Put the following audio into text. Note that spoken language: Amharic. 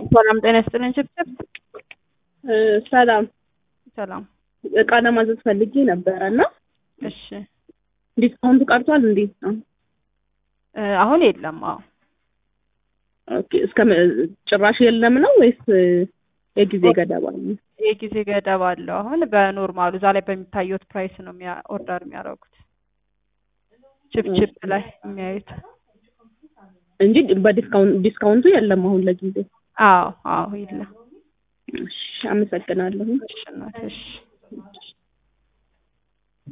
ሰላም ጤና ይስጥልኝ። ችብችብ ሰላም ሰላም። እቃ ለማዘዝ ፈልጌ ነበረ እና እሺ ዲስካውንቱ ቀርቷል። እንዴት ነው? እ አሁን የለም። አዎ ኦኬ እስከ መ- ጭራሽ የለም ነው ወይስ የጊዜ ገደብ አለ? የጊዜ ገደብ አለው። አሁን በኖርማሉ እዛ ላይ በሚታዩት ፕራይስ ነው የሚያ ኦርደር የሚያደርጉት ችፕችፕ ላይ የሚያዩት። እንጂ በዲስካውንት ዲስካውንቱ የለም አሁን ለጊዜው። አዎ አዎ የለም። እሺ አመሰግናለሁ። እሺ እናቴ እሺ